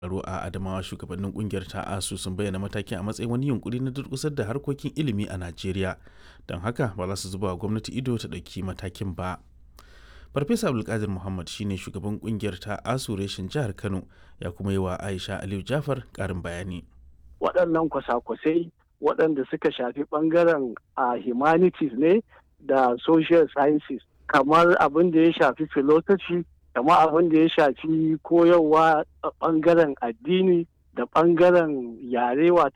tsaro a adamawa shugabannin kungiyar ta asu sun bayyana matakin a matsayin wani yunkuri na durkusar da harkokin ilimi a najeriya don haka ba za su zuba wa gwamnati ido ta ɗauki matakin ba farfesa abdulkadir muhammad shine shugaban kungiyar ta asu reshen jihar kano ya kuma yi wa aisha aliyu jafar karin bayani waɗannan kwasa-kwasai waɗanda suka shafi ɓangaren a humanities ne da social sciences kamar abin da ya shafi philosophy kamar abin da ya shafi koyarwa a ɓangaren addini da ɓangaren yare wato